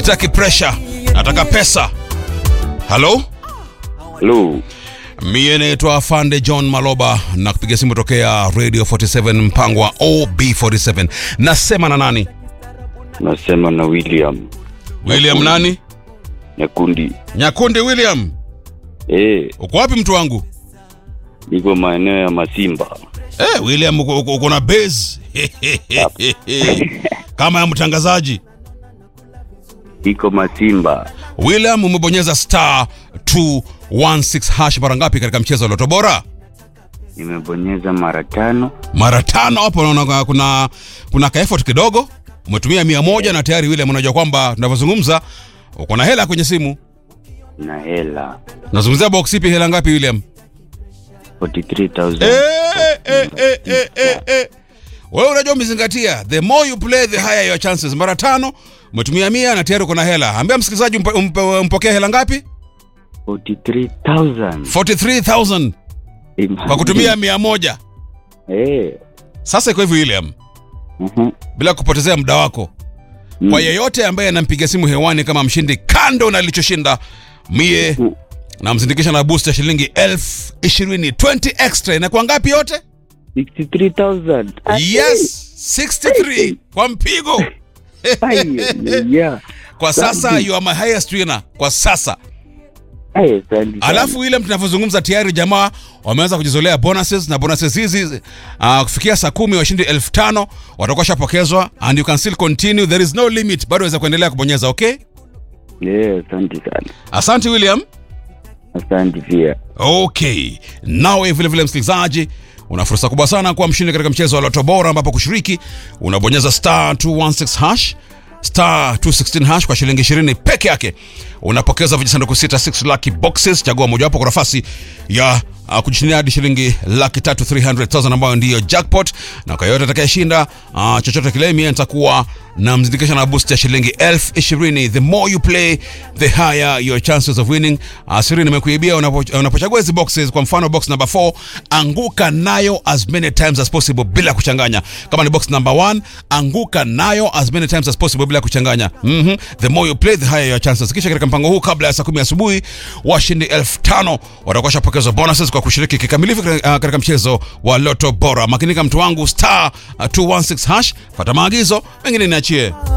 sitaki pressure nataka pesa halo Hello. mie naitwa afande john maloba na kupiga simu tokea radio 47 mpango wa ob47 nasema na nani Nasema na William william nani Nyakundi. nyakundi william Eh, uko wapi mtu wangu niko maeneo ya Masimba. Eh, William uko- uko uko na base kama ya mtangazaji. Iko Masimba. William umebonyeza star 216 hash mara ngapi katika mchezo wa Loto Bora? Nimebonyeza mara tano. Mara tano hapo naona kuna kuna ka effort kidogo. Umetumia mia moja na tayari William unajua kwamba tunavyozungumza uko na hela kwenye simu. na hela Nazungumzia box ipi hela ngapi William? 43000 Eh, eh, eh, eh, eh, eh. Wewe unajua umezingatia, the more you play the higher your chances. Mara tano umetumia mia na tayari uko na hela. Ambia msikilizaji umpe- umpe- umpokee hela ngapi? 43000 43000 kwa kutumia mia moja. eh Sasa iko hivi William, mhm bila kupotezea muda wako, Mm. kwa yeyote ambaye anampiga simu hewani kama mshindi, kando na alichoshinda, mie Mm. namzindikisha na boost ya shilingi elfu ishirini 20 extra. Inakuwa ngapi yote? 63000 Yes, 63 kwa mpigo. Ai, yeah Kwa sasa you are my highest winner kwa sasa. Ai, asante sana. Alafu ile tunavyozungumza tayari jamaa wameanza kujizolea bonuses na bonuses hizi uh, kufikia saa kumi washindi elfu tano watakuwa shapokezwa and you can still continue there is no limit bado waweza kuendelea kubonyeza okay Eh, asante sana asante william asante pia okay nawe vile vile msikilizaji una fursa kubwa sana kuwa mshindi katika mchezo wa loto bora ambapo kushiriki unabonyeza star 216 hash star 216 hash kwa shilingi 20 peke yake unapokeza vijisanduku sita 6 lucky boxes chagua mojawapo kwa nafasi ya uh, kujishindia hadi shilingi laki tatu 300000 ambayo ndiyo jackpot na kwa yoyote atakayeshinda uh, chochote kile mie nitakuwa na mzindikisha na boost ya shilingi elfu ishirini the more you play the higher your chances of winning uh, siri nimekuibia unapo- unapochagua hizi boxes kwa mfano box number 4 anguka nayo as many times as possible bila kuchanganya kama ni box number 1 anguka nayo as many times as possible bila kuchanganya mm-hmm. the more you play the higher your chances kisha katika mpango huu kabla ya saa kumi asubuhi washindi elfu tano watakuwa shapokezwa bonuses kwa kushiriki kikamilifu katika uh, katika mchezo wa loto bora makinika mtu wangu star uh, 216 hash fata maagizo mengine niachie